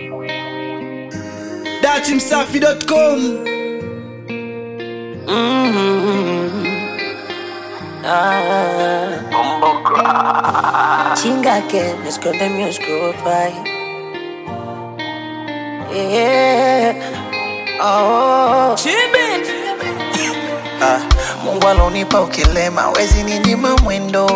datimsafi.com Chinga que me esconde mi oscuro pai. Yeah. Oh. Ah, Mungu alonipa ukilema, wezi ninyima mwendo,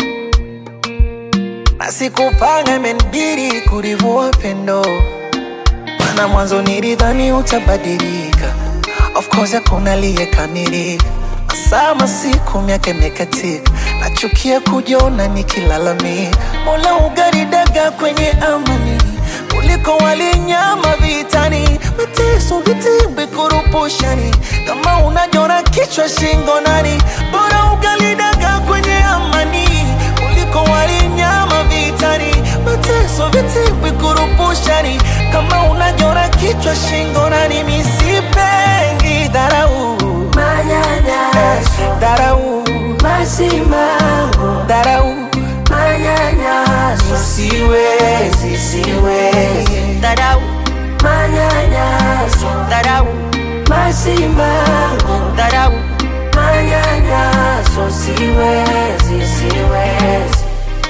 na sikupanga, imenibidi kurivua pendo, maana mwanzo nilidhani utabadilika. Of course hakuna aliyekamilika, masaa masiku, miaka imekatika, nachukia kujiona nikilalamika. Mola ugaridaga kwenye amani kuliko walinyama vitani, mateso vitimbi kurupushani, kama unajona kichwa shingo nani, bora ugalidaga kwenye amani kuliko walinyama vitani, mateso vitimbi kurupushani, kama unajona kichwa shingo nani, misipengi dharau Manyanyaso, dharau masimango, dharau manyanyaso, siwezi siwezi dharau, manyanyaso, dharau masimango, dharau manyanyaso, siwezi, siwezi.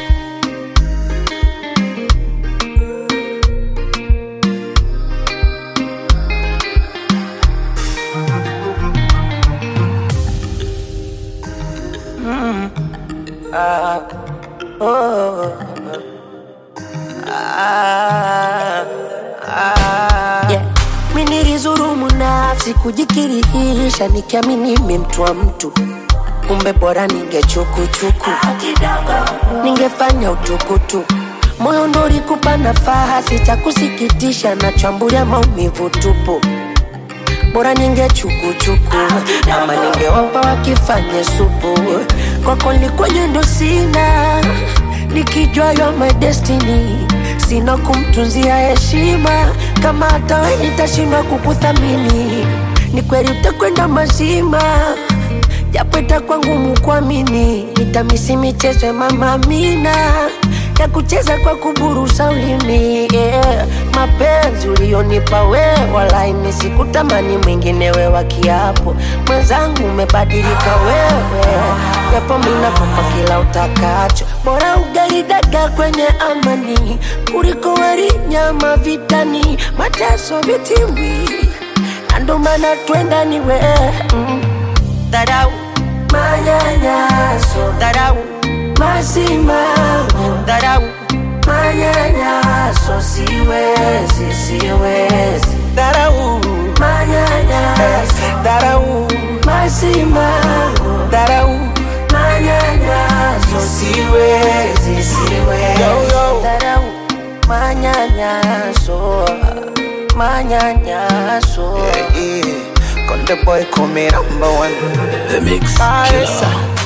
Yeah. Mi nilizurumu nafsi kujikirihisha nikiamini mi mtu wa mtu kumbe bora ningechukuchuku ningefanya utukutu moyo ndo ulikupa nafasi cha kusikitisha nachambulia maumivu tupu bora ningechukuchuku ama ningewapa wakifanye supu kwako likwenye ndo sina nikijua yo my destiny sina kumtunzia heshima kama hata we nitashindwa kukuthamini ni kweli utakwenda mazima japo itakuwa ngumu kuamini nitamisi michezo ya mama Amina ya kucheza kwa kuburusa ulimi yeah. mapenzi ulionipa we walaini sikutamani mwingine we wa kiapo mwenzangu umebadilika wewe japo minakupa kila utakacho bora ugaidaga kwenye amani kuliko wali nyama vitani mateso vitimbi na ndo maana twenda ni we mm. dharau manyanyaso dharau masimango dharau manyanyaso siwezi siwezi dharau manyanyaso dharau masimango dharau manyanyaso siwezi siwezi Yo, yo. dharau manyanyaso manyanyaso yeah. Konde boy call me number one The Mix Marisa